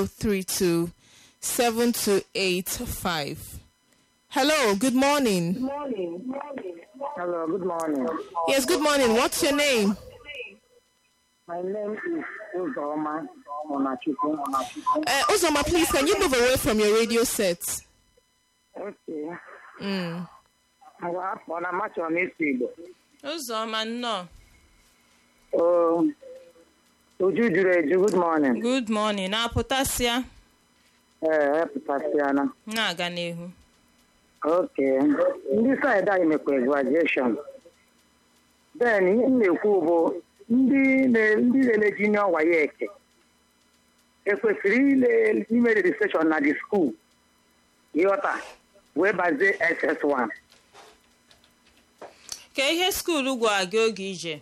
032 7285. Hello, good morning. Hello, good morning. Yes, good morning. What's your name? My name is Uzoma Monachukwu. Uh, Uzoma, please, can you move away from your radio set? Okay. Mm. Ngwa afọ na machọ n'isi Igbo. ụzọma nnọọ Oh, Uju juru eju, good morning. good morning na-apụtasịa Ee, epụtasịana. na-aga n'ihu Okay. Ndị saịdị anyị mekwa graduation. Then ihe m na-ekwu bụ ndị na- ndị lele junior wayek ekwesịrị ile ime registration na the school ịghọta wee bazie SS1. ka ihe skuulu gwara gị oge ije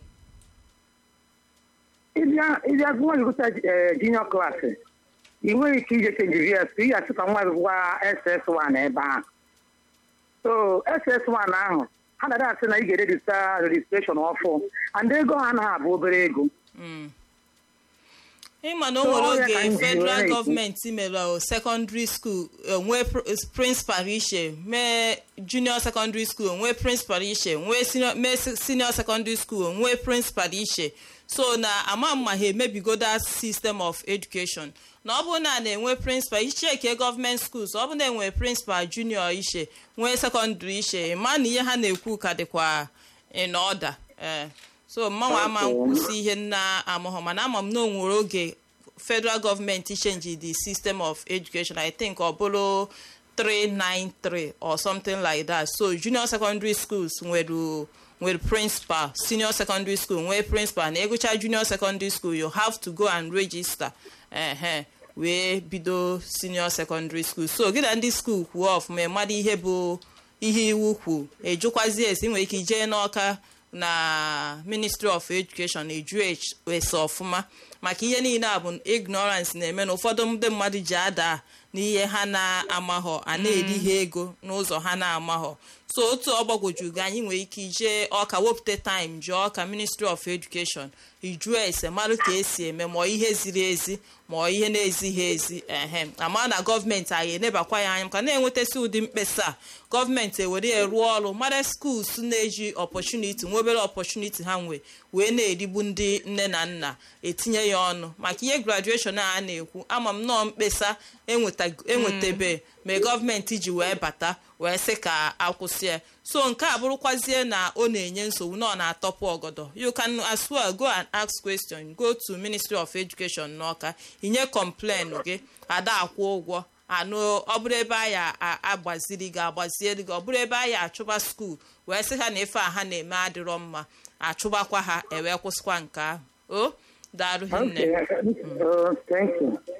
ịbịa ịbịa gụọ gụta junior klaasị ị nweghị ike ije chenji vs ị ga-asị ka nwa gị gwa ss1 ebe ahụ so ss1 ahụ ha na asị na ị ga-erejista rejistreshọn ọfụ and ego ha anaghị abụ obere ego Mm. ịma na o So, nwere ya ka oge m ji federal were ekwu. gọọmenti mere secondary school nwee prịnsịpal iche mee junior secondary school nwee prịnsịpal iche nwee senior- mee senior secondary school nwee prịnsịpal iche so na ama mma ha emebigo that system of education na ọ bụrụ na a na-enwe prịnsịpal icheke gọọmenti schools ọ bụrụ na enwere prịnsịpal junior iche nwee sekọndịrị iche ma na ihe ha na-ekwu ka dịkwa in order ee so mmanwụ ama Okay. nkwụsị ihe nna amụghọ mana ama m na o nwere oge federal gọọmenti change the system of education i think ọ bụrụ 393 or something like that so junior secondary schools nwere nwere principal senior secondary school nwee principal na ịgụcha junior secondary school you have to go and register ehe wee bido senior secondary school so gị na ndị school kwuo ọfụma mmadụ ihe bụ ihe iwu kwu ejụkwazi esi nwere ike ijee n'ọka na ministry of education eju ese ọfụma maka ihe niile a bụ ignorance na-eme na ụfọdụ ndị mmadụ ji ada n'ihe ha na-amaghọ a na-eri ha ego n'ụzọ ha na-amaghọ so otu ọgbagwojugo anyị nwere ike ijee ọka wepụta time jụọ ọka ministry of education ijuo ese marụ ka esi eme ma ọ ihe ziri ezi ma ọ ihe na-ezighi ezi ehe ama na gọọmenti anyị enebakwa ya anya maka na-enwetasị ụdị mkpesa a, gọọmenti ewere ya rụọ ọrụ mara skuls na-eji ọpọchuniti nwa obere ọpọchuniti ha nwe wee na-erigbu ndị nne na nna etinye ya ọnụ maka ihe graduation a na-ekwu ama m nnọọ mkpesa enweta- enwetabe ma gọọmenti ji wee bata wee sị ka akwụsị ya so nke a bụrụkwazie na ọ na-enye nsogbu na ọ na-atọpụ ọgọdọ you can as well go and ask question go to ministry of education n'ọka inye complain gị ada akwụ ụgwọ anụ ọ bụrụ ebe anyị agbaziri gị agbaziere gị ọ bụrụ ebe anyị achụba skuul wee sị ha na ife a ha na-eme adịrọ mma achụbakwa ha ewee kwụsịkwa nke ahụ o daalụ hinne Okay. Oh, thank you.